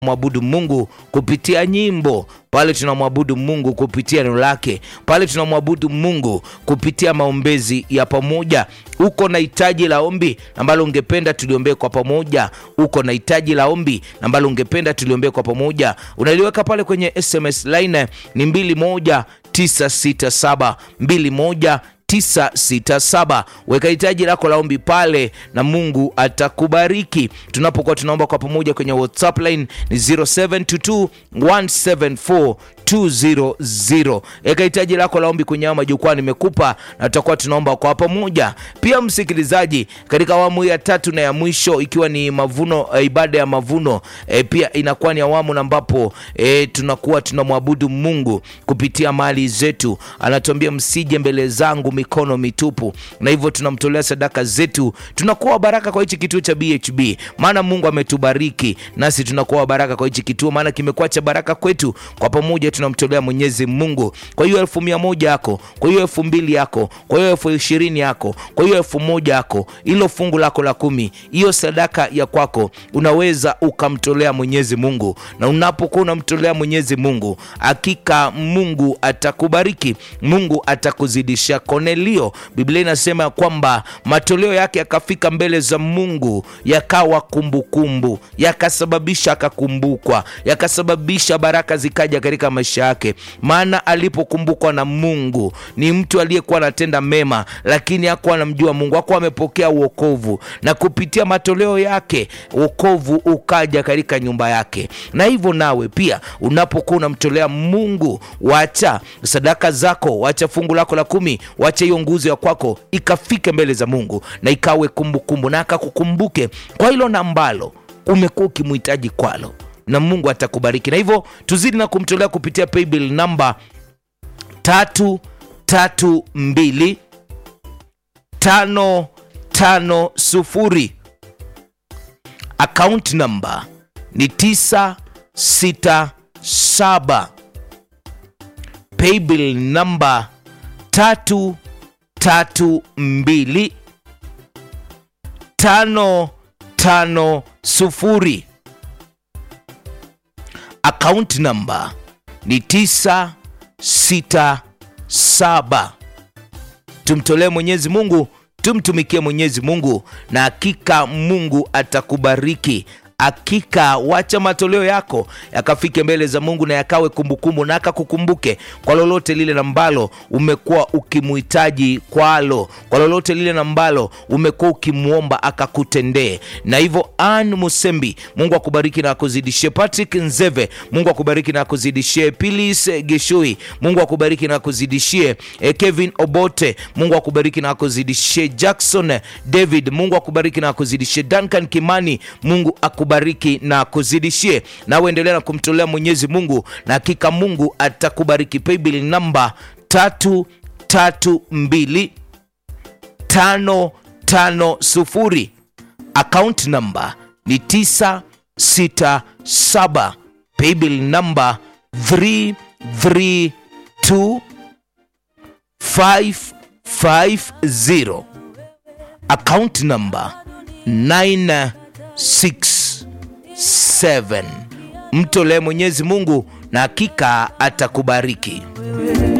mwabudu Mungu kupitia nyimbo, pale tunamwabudu Mungu kupitia neno lake, pale tunamwabudu Mungu kupitia maombezi ya pamoja. Uko na hitaji la ombi ambalo ungependa tuliombee kwa pamoja, uko na hitaji la ombi ambalo ungependa tuliombee kwa pamoja, unaliweka pale kwenye SMS line ni 21967 21 967 weka hitaji lako la ombi pale na Mungu atakubariki. Tunapokuwa tunaomba kwa pamoja kwenye WhatsApp line ni 0722 174 200. Weka hitaji lako la ombi kwenye majukwaa nimekupa, na tutakuwa tunaomba kwa pamoja. Pia msikilizaji, katika awamu ya tatu na ya mwisho ikiwa ni mavuno, eh, ibada ya mavuno eh, pia inakuwa ni awamu ambapo eh, tunakuwa tunamwabudu Mungu kupitia mali zetu. Anatuambia msije mbele zangu mikono mitupu, na hivyo tunamtolea sadaka zetu, tunakuwa baraka kwa hichi kituo cha BHB, maana Mungu ametubariki nasi tunakuwa baraka kwa hichi kituo, maana kimekuwa cha baraka kwetu. Kwa pamoja tunamtolea Mwenyezi Mungu. Kwa hiyo elfu mia moja yako, kwa hiyo elfu mbili yako, kwa hiyo elfu ishirini yako, kwa hiyo elfu moja yako, ilo fungu lako la kumi, hiyo sadaka ya kwako unaweza ukamtolea Mwenyezi Mungu, na unapokuwa unamtolea Mwenyezi Mungu, hakika Mungu atakubariki, Mungu atakuzidisha. Kornelio, Biblia inasema kwamba matoleo yake yakafika mbele za Mungu, yakawa kumbukumbu, yakasababisha akakumbukwa, yakasababisha baraka zikaja katika maisha yake. Maana alipokumbukwa na Mungu, ni mtu aliyekuwa anatenda mema, lakini hakuwa anamjua Mungu, hakuwa amepokea uokovu, na kupitia matoleo yake uokovu ukaja katika nyumba yake. Na hivyo nawe pia unapokuwa unamtolea Mungu, wacha sadaka zako, wacha fungu lako la kumi, wacha hiyo nguzo ya kwako ikafike mbele za Mungu na ikawe kumbukumbu, na akakukumbuke kwa hilo na ambalo umekuwa ukimhitaji kwalo na Mungu atakubariki. Na hivyo tuzidi na kumtolea kupitia paybill namba tatu tatu mbili tano tano sufuri. Account namba ni tisa sita saba. Paybill namba tatu tatu mbili tano tano sufuri. Account namba ni tisa sita saba. Tumtolee Mwenyezi Mungu, tumtumikie Mwenyezi Mungu, na hakika Mungu atakubariki. Hakika wacha matoleo yako yakafike mbele za Mungu na yakawe kumbukumbu, na akakukumbuke kwa lolote lile ambalo umekuwa ukimuhitaji kwalo, kwa lolote lile ambalo umekuwa ukimwomba akakutendee. Na hivyo Ann Musembi, Mungu akubariki na akuzidishie. Patrick Nzeve, Mungu akubariki na akuzidishie. Pilis Geshui, Mungu akubariki na akuzidishie. Eh, Kevin Obote, Mungu akubariki na akuzidishie. Jackson David, Mungu akubariki na akuzidishie. Duncan Kimani, Mungu akubariki na kuzidishie. Nawe endelea na kumtolea Mwenyezi Mungu na hakika Mungu atakubariki. Paybill namba tatu tatu mbili tano tano sufuri. Account namba ni tisa sita saba. Paybill namba 332 550. Account namba 967. Mtolee Mwenyezi Mungu na hakika atakubariki.